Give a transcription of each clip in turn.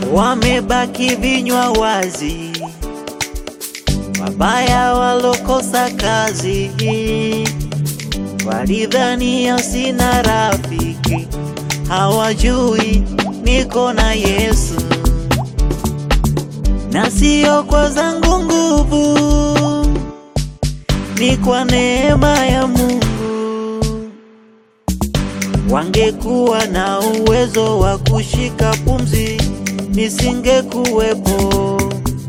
wamebaki vinywa wazi, wabaya walokosa kazi, walidhania sina rafiki, hawajui niko na Yesu, na sio kwa zangu nguvu, ni kwa neema ya Mungu. Wangekuwa na uwezo wa kushika pumzi, nisingekuwepo.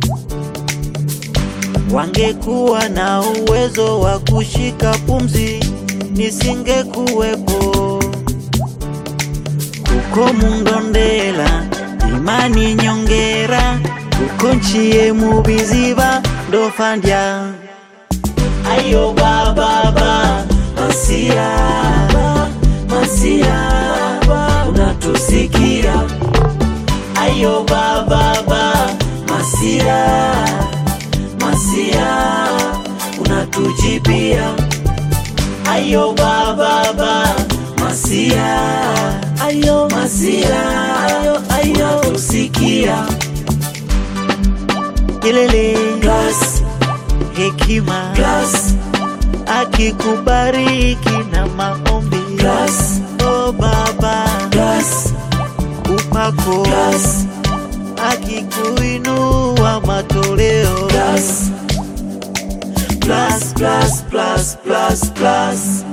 Wangekuwa na uwezo wa kushika pumzi, nisingekuwepo. Kuko mundondela imani nyongera kuko nchiye mubiziba ndofandya ayo bababa masia masia unatusikia ayo bababa masia masia unatujibia ayo bababa masia ayo masia ayo ayo unatusikia kelele plus hekima plus akikubariki na maombi plus oh baba plus upako plus akikuinua matoleo plus plus plus plus plus plus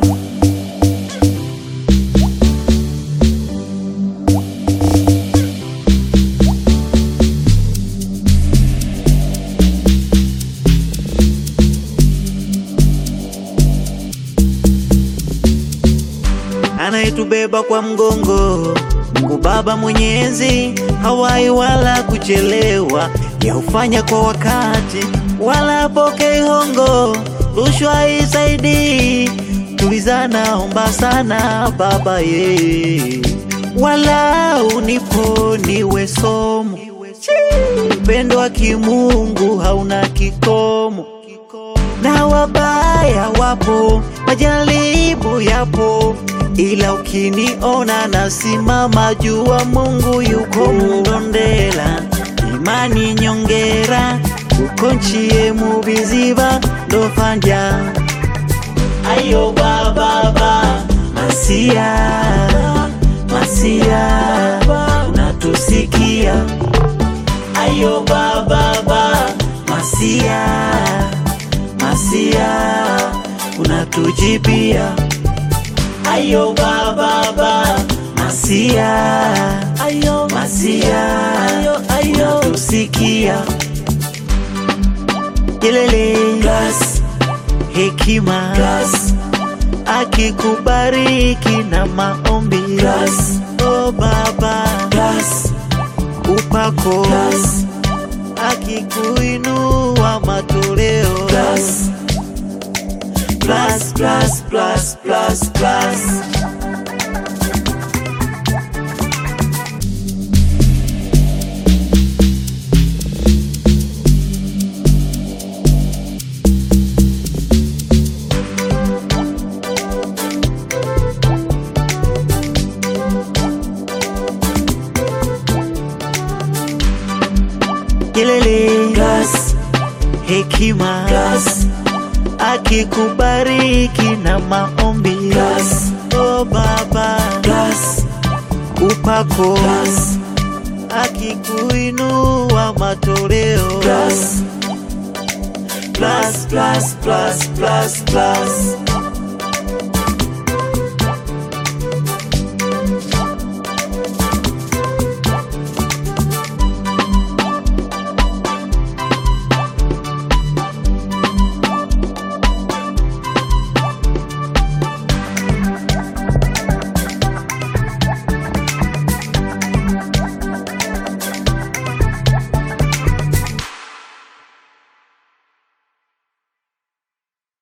anayetubeba kwa mgongo Mungu Baba Mwenyezi, hawai wala kuchelewa, yaufanya kwa wakati, wala apokei hongo, rushwa isaidii. Tulizana, omba sana Baba ye, wala unipo niwe somo. Upendo wa kimungu hauna kikomo na wabaya wapo, majaribu yapo, ila ukiniona nasimama, jua Mungu yuko mundondela, imani nyongera, uko nchiye mubiziba ndofandya ayo bababa masia masia unatusikia ayo bababa masia masia unatujibia ayo bababa masia ayo masia ayo ayo unatusikia kelele plus hekima plus akikubariki na maombi plus oh baba plus upako plus akikuinua matoleo plus plus plus plus plus plus kelele plus hekima plus akikubariki na maombi plus oh baba plus upako plus akikuinua matoleo plus plus plus plus plus plus